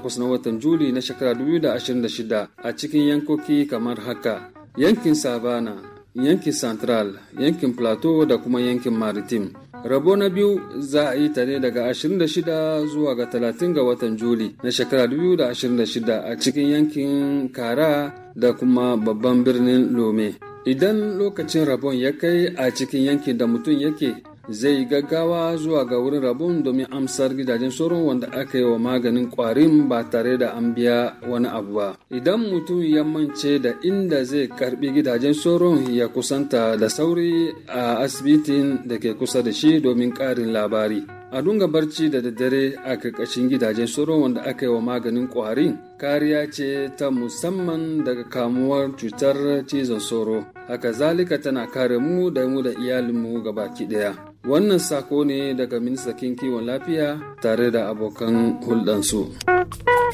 takwas na watan Juli na shekara 2026 a cikin yankoki kamar haka. Yankin Savana, yankin Central, yankin Plateau da kuma yankin Maritime. Rabo na biyu za a yi ta ne daga 26 zuwa ga 30 ga watan Juli na shekara 2026 a cikin yankin Kara da kuma babban birnin Lome. Idan lokacin rabon ya kai a cikin yankin da mutum yake zai gaggawa zuwa ga wurin rabon domin amsar gidajen sauron wanda aka yi wa maganin kwarin ba tare da an biya wani abu ba idan mutum ya mance da inda zai karbi gidajen sauron ya kusanta da sauri a asibitin da ke kusa da shi domin karin labari a dunga barci da daddare a karkashin gidajen sauron wanda aka yi wa maganin kwarin kariya ce ta musamman daga kamuwar cutar cizon sauro haka zalika tana kare mu da mu da iyalinmu gabaki daya wannan sako ne daga ministan kiwon lafiya tare da abokan hulɗansu.